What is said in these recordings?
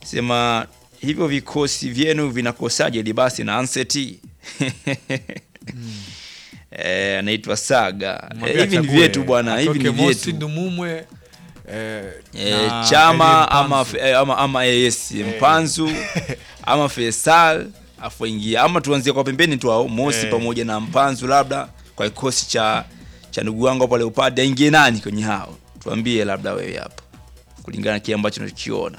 sema hivyo vikosi vyenu vinakosaje Libasi na Anseti? Eh, anaitwa Saga. Eh, Mwambie hivi ni achague, vyetu bwana, hivi ni atoke Mosi vyetu. Ndumumwe eh, Eh, na Chama Elie ama, Mpanzu. eh, ama, ama AS Mpanzu ama Faisal afu ingia ama tuanzie kwa pembeni tu hao Mosi Eh. pamoja na Mpanzu, labda kwa kikosi cha cha ndugu wangu hapo Leopard, aingie nani kwenye hao? Tuambie labda wewe hapo, kulingana na kile ambacho unakiona.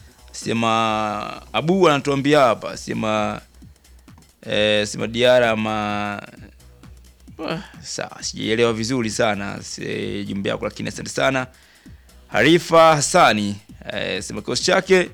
Sema Abu anatuambia hapa, sema eh, sema Diara ama Ah, sawa, sijaelewa vizuri sana si- jumbe yako, lakini asante sana. Harifa Hassani eh, sema kikosi chake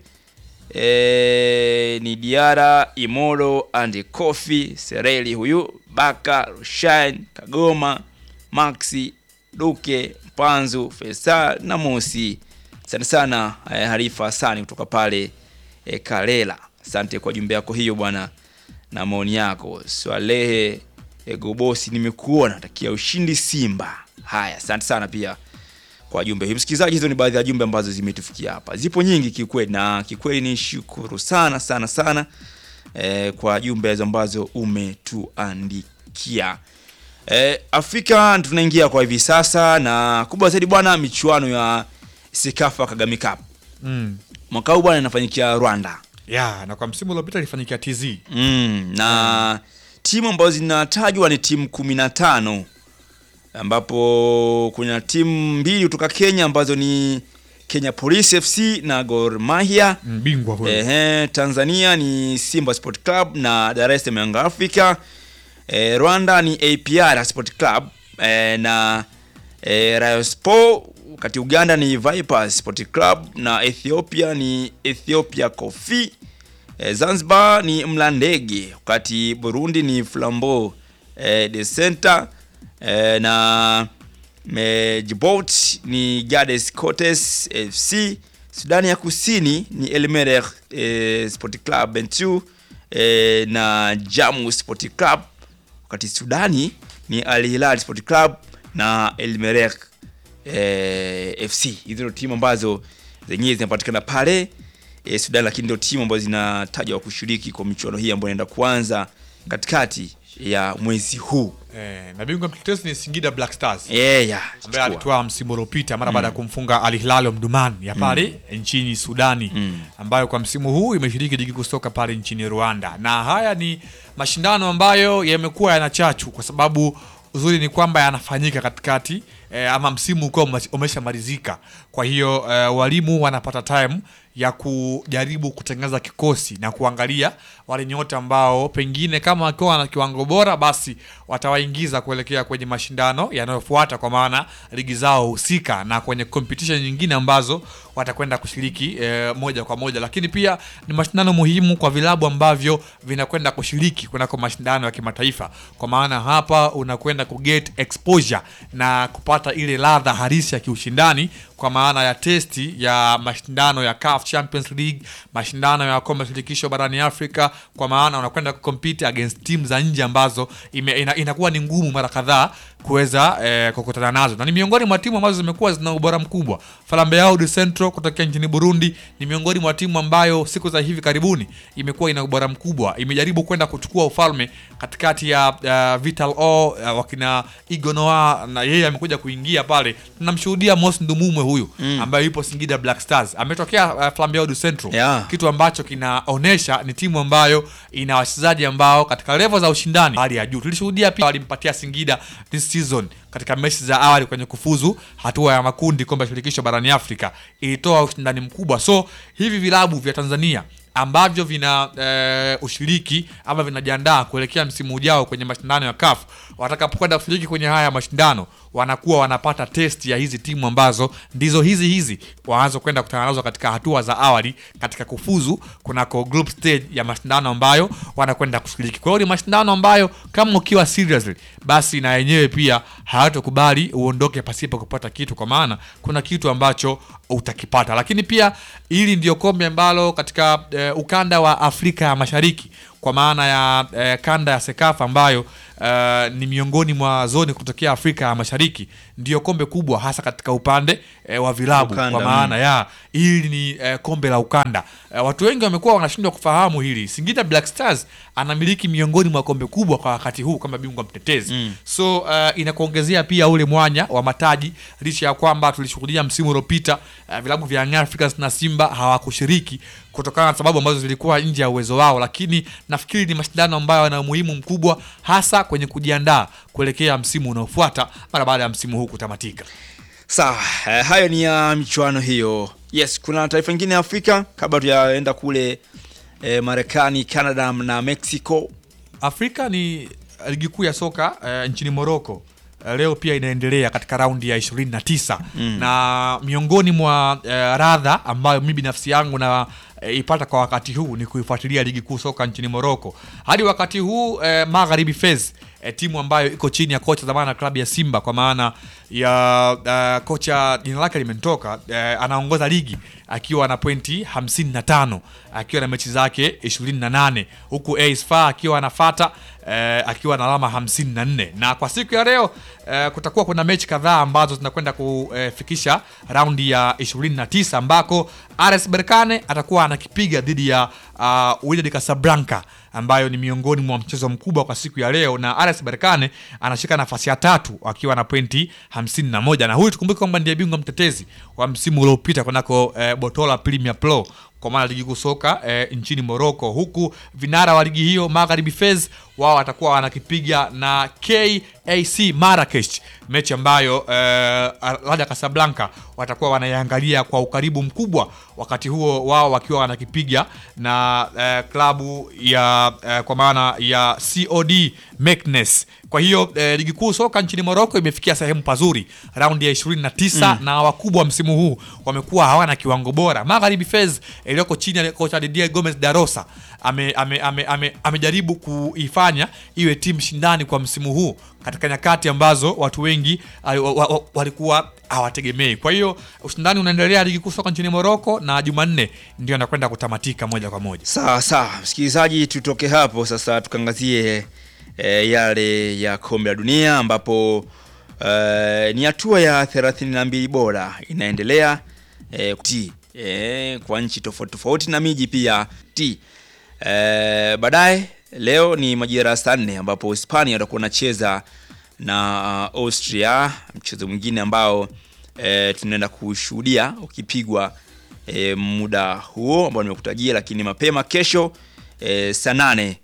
eh, ni Diara, Imoro and Kofi Sereli, huyu Baka, Rushain, Kagoma, Maxi, Duke, Mpanzu, Faisal na Mosi. Asante sana eh, Harifa Hassani kutoka pale eh, Kalela. Asante kwa jumbe yako hiyo bwana na maoni yako. Swalehe Egobosi, nimekuona, takia ushindi Simba. Haya, asante sana pia kwa jumbe hii msikilizaji. Hizo ni baadhi ya jumbe ambazo zimetufikia hapa, zipo nyingi kikweli, na kikweli ni shukuru sana sana sana eh, kwa jumbe hizo ambazo umetuandikia. Eh, Afrika tunaingia kwa hivi sasa, na kubwa zaidi bwana, michuano ya Sekafa Kagame Cup Mm. mwaka huu bwana inafanyikia Rwanda. ya na kwa msimu uliopita ilifanyikia TZ Mm, na timu ambazo zinatajwa ni timu kumi na tano ambapo kuna timu mbili kutoka Kenya ambazo ni Kenya Police FC na Gor Mahia. mbingwa huyo Ehe, Tanzania ni Simba Sport Club na Dar es Salaam Young Africa. E, Rwanda ni APR Sport Club e, na e, Rayon Sport, wakati Uganda ni Vipers Sport Club na Ethiopia ni Ethiopia Coffee. E, Zanzibar ni Mlandege, wakati Burundi ni Flambeau e, de Center e, na me- Djibouti ni Gades Cotes FC. Sudani ya Kusini ni El Merreikh e, Sport Club Bentiu e, na Jamu Sport Club, wakati Sudani ni Al Hilal Sport Club na El Merreikh e, FC. Hizo ndio timu ambazo zenyewe zinapatikana pale e, Sudan, lakini ndio timu ambazo zinatajwa kushiriki kwa michuano hii ambayo inaenda kuanza katikati ya mwezi huu. eh, na bingwa mtetezi ni Singida Black Stars Yeah, yeah, ambaye chukua. alitwaa msimu uliopita mara baada ya kumfunga Al Hilal Omdurman ya pale nchini Sudani ambayo kwa msimu huu imeshiriki ligi kuu soka pale nchini Rwanda. Na haya ni mashindano ambayo yamekuwa yana chachu kwa sababu uzuri ni kwamba yanafanyika katikati eh, ama msimu ukiwa ume- umeshamalizika. Kwa hiyo eh, walimu wanapata time ya kujaribu kutengeneza kikosi na kuangalia wale nyota ambao pengine kama wakiwa na kiwango bora basi watawaingiza kuelekea kwenye mashindano yanayofuata kwa maana ligi zao husika na kwenye competition nyingine ambazo watakwenda kushiriki eh, moja kwa moja, lakini pia ni mashindano muhimu kwa vilabu ambavyo vinakwenda kushiriki kunako mashindano ya kimataifa, kwa maana hapa unakwenda kuget exposure na kupata ile ladha halisi ya kiushindani kwa maana ya testi ya mashindano ya CAF Champions League, mashindano ya kombe la shirikisho barani Afrika, kwa maana unakwenda kucompete against team za nje ambazo ime, ina, inakuwa ni ngumu mara kadhaa kuweza eh, kukutana nazo, na ni miongoni mwa timu ambazo zimekuwa zina ubora mkubwa. Falambe Yao du Centro kutokea nchini Burundi ni miongoni mwa timu ambayo siku za hivi karibuni imekuwa ina ubora mkubwa, imejaribu kwenda kuchukua ufalme katikati ya uh, Vital O uh, wakina Igonoa na yeye amekuja kuingia pale. Tunamshuhudia Mos Ndumumwe huyu ambaye yupo Singida Black Stars ametokea uh, Flambe Yao du Centro Yeah. kitu ambacho kinaonesha ni timu ambayo ina wachezaji ambao katika level za ushindani hali ya juu. Tulishuhudia pia walimpatia Singida this season katika mechi za awali kwenye kufuzu hatua ya makundi kombe la shirikisho barani Afrika, ilitoa ushindani mkubwa. So hivi vilabu vya Tanzania ambavyo vina eh, ushiriki ama vinajiandaa kuelekea msimu ujao kwenye mashindano ya CAF watakapokwenda kushiriki kwenye haya mashindano wanakuwa wanapata test ya hizi timu ambazo ndizo hizi hizi waanze kwenda kutana nazo katika hatua za awali katika kufuzu kunako group stage ya mashindano ambayo wanakwenda kushiriki. Kwa hiyo ni mashindano ambayo kama ukiwa seriously, basi na yenyewe pia hayatokubali uondoke pasipo kupata kitu, kwa maana kuna kitu ambacho utakipata. Lakini pia hili ndio kombe ambalo katika eh, ukanda wa Afrika ya Mashariki kwa maana ya eh, kanda ya Sekafa ambayo uh, ni miongoni mwa zoni kutokea Afrika ya Mashariki, ndio kombe kubwa hasa katika upande eh, wa vilabu Ukanda, kwa maana ya hili ni eh, kombe la ukanda. Eh, watu wengi wamekuwa wanashindwa kufahamu hili. Singida Black Stars anamiliki miongoni mwa kombe kubwa kwa wakati huu kama bingwa mtetezi Mm. so uh, inakuongezea pia ule mwanya wa mataji, licha ya kwamba tulishuhudia msimu uliopita uh, vilabu vya Young Africans na Simba hawakushiriki kutokana na sababu ambazo zilikuwa nje ya uwezo wao, lakini nafikiri ni mashindano ambayo yana umuhimu mkubwa hasa kwenye kujiandaa kuelekea msimu unaofuata mara baada ya msimu huu kutamatika. Sawa, eh, hayo ni ya michuano hiyo. Yes, kuna taifa nyingine ya Afrika kabla tuyaenda kule eh, Marekani, Canada na Mexico. Afrika ni ligi kuu ya soka eh, nchini Morocco eh, leo pia inaendelea katika raundi ya 29 Mm. na miongoni mwa eh, radha ambayo mimi binafsi yangu na eh, ipata kwa wakati huu ni kuifuatilia ligi kuu soka nchini Morocco hadi wakati huu eh, Magharibi Fez eh, timu ambayo iko chini ya kocha zamani na klabu ya Simba kwa maana ya eh, kocha jina lake limetoka eh, anaongoza ligi akiwa na pointi 55 akiwa na mechi zake 28 huku AS FAR akiwa anafata eh, akiwa na alama 54 na kwa siku ya leo eh, kutakuwa kuna mechi kadhaa ambazo zinakwenda kufikisha raundi ya 29 ambako RS Berkane atakuwa anakipiga dhidi ya uh, Wydad Casablanca ambayo ni miongoni mwa mchezo mkubwa kwa siku ya leo, na RS Berkane anashika nafasi ya tatu akiwa na pointi 51, na huyu tukumbuke kwamba ndiye bingwa mtetezi wa msimu uliopita kunako eh, Botola Premier Pro kwa maana ligi kuu soka eh, nchini Morocco, huku vinara wa ligi hiyo Magharibi Fez wao watakuwa wanakipiga na KAC Marrakesh, mechi ambayo eh, Raja Casablanca watakuwa wanaiangalia kwa ukaribu mkubwa, wakati huo wao wakiwa wanakipiga na eh, klabu ya eh, kwa maana ya COD Meknes. Kwa hiyo eh, ligi kuu soka nchini Morocco imefikia sehemu pazuri, raundi ya 29 na wakubwa msimu huu wamekuwa hawana kiwango bora. Magharibi Fez iliyoko chini ya kocha Didier Gomez Darosa ame, ame, ame, ame, amejaribu kuifanya iwe timu shindani kwa msimu huu katika nyakati ambazo watu wengi ali- wa- wa- walikuwa hawategemei. Kwa hiyo ushindani unaendelea ligi kuu soka nchini Morocco na Jumanne ndio anakwenda kutamatika moja kwa moja. Sawa sawa, msikilizaji, tutoke hapo sasa tukangazie e, yale ya kombe la dunia ambapo e, ni hatua ya 32 bora inaendelea e, ti e, kwa nchi tofauti tofauti na miji pia ti e, baadaye leo ni majira ya saa nne ambapo Hispania watakuwa wanacheza na uh, Austria, mchezo mwingine ambao e, tunaenda kushuhudia ukipigwa e, muda huo ambao nimekutajia, lakini mapema kesho e, saa nane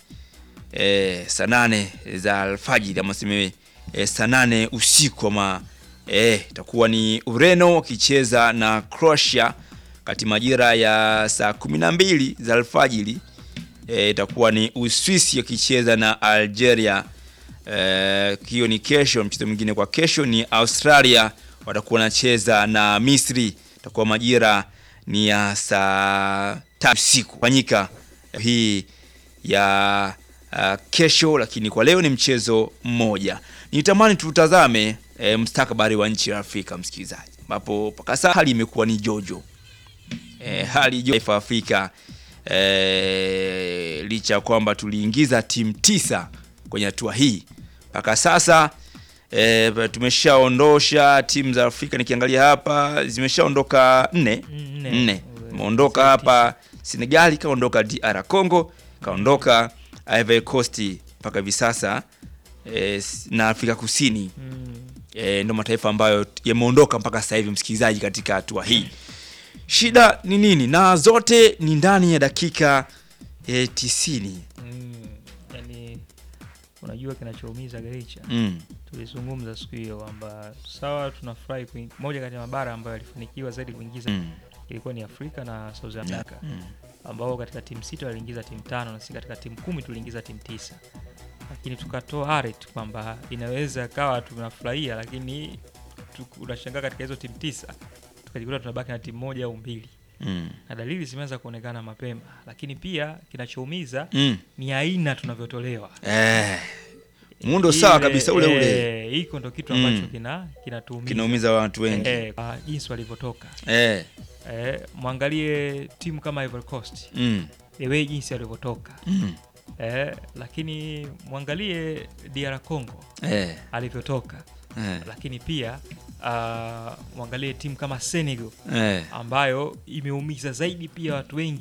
e, saa nane za alfajiri ama seme e, saa nane usiku ama e, itakuwa ni Ureno wakicheza na Croatia kati majira ya saa kumi na mbili za alfajiri e, itakuwa ni Uswisi wakicheza na Algeria Eh, hiyo ni kesho. Mchezo mwingine kwa kesho ni Australia watakuwa wanacheza na Misri, itakuwa majira ni ya saa tatu usiku fanyika hii ya uh, kesho, lakini kwa leo ni mchezo mmoja. Nitamani tutazame eh, mustakabali wa nchi ya Afrika msikilizaji, ambapo mpaka sasa hali imekuwa ni jojo eh, hali jojo taifa Afrika eh, licha ya kwamba tuliingiza timu tisa kwenye hatua hii mpaka sasa e, tumeshaondosha timu za Afrika. Nikiangalia hapa zimeshaondoka nne Nne. nne, imeondoka hapa Senegali, kaondoka DR Congo, kaondoka Ivory Coast mpaka hivi sasa e, na Afrika Kusini Mm. e, ndo mataifa ambayo yameondoka mpaka sasa hivi, msikilizaji, katika hatua hii. Shida ni nini? Na zote ni ndani ya dakika e, tisini. Mm. Yani unajua kinachoumiza Garicha, Mm. tulizungumza siku hiyo kwamba sawa, tunafurahi kuing- moja kati ya mabara ambayo yalifanikiwa zaidi kuingiza Mm. ilikuwa ni Afrika na South America Mm. ambao katika timu sita waliingiza timu tano na si katika timu kumi tuliingiza timu tisa, lakini tukatoa aret kwamba inaweza kawa tunafurahia, lakini tu- unashangaa katika hizo timu tisa tukajikuta tunabaki na timu moja au mbili, Mm. na dalili zimeanza kuonekana mapema, lakini pia kinachoumiza Mm. ni aina tunavyotolewa Eh, muundo sawa Ile, kabisa ule ule eh, hiko ndo kitu Mm. ambacho kina kinatuumiza kinaumiza watu wengi eh, kwa jinsi walivyotoka eh. eh, mwangalie timu kama Ivory Coast Mm. the way jinsi walivyotoka Mm. eh, lakini mwangalie DR Congo eh, alivyotoka eh, lakini pia uh, mwangalie timu kama Senegal eh. ambayo imeumiza zaidi pia watu wengi